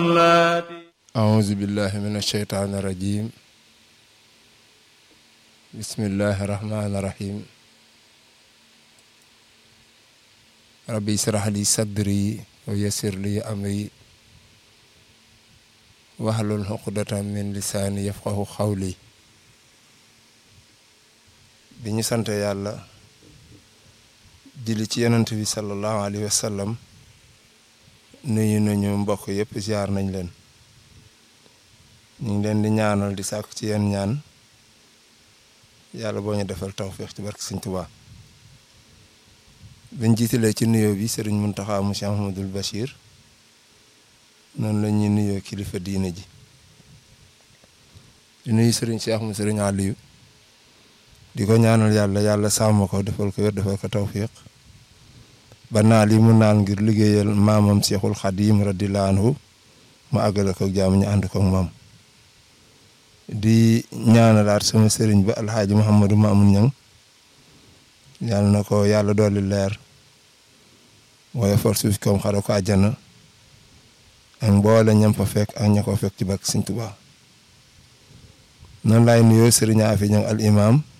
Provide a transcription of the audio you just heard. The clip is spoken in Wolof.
أعوذ بالله من الشيطان الرجيم بسم الله الرحمن الرحيم ربي اشرح لي صدري ويسر لي أمري واحلل عقدة من لساني يفقه قولي bi ñu sant yàlla julli ci yonent bi sallallahu alayhi wa sallam nuyu nañu mbokk yëpp ziar nañ leen ñu ngi leen di ñaanal di sàkku ci yeen ñaan yàlla boo ñu defal tawféex ci barke Sëñ Tuubaa biñ jiitalee ci nuyoo bi sëriñ Muntaxa mu Cheikh Ahmadul Bachir noonu la ñuy nuyoo kilifa diine ji di nuyu sëriñ Cheikh mu sëriñ Aliou di ko ñaanal yàlla yàlla sàmm ko defal ko wér defal ko tawfiq ba naal yi mu naal ngir liggéeyal maamam Seexul Xadiim radiyallaahu anhu mu àggale ko jaamu ñu ànd ko ak moom di ñaanalaat sama sëriñ ba alxaaji Mouhamadou Mamoun Ñang yàlla na ko yàlla dolli leer waaye for suuf koom xare ko àjjana ak mboole ñam fa fekk ak ña ko fekk ci barke Sëñ Tuubaa noonu laay nuyoo sëriñ Afi Ñang al imam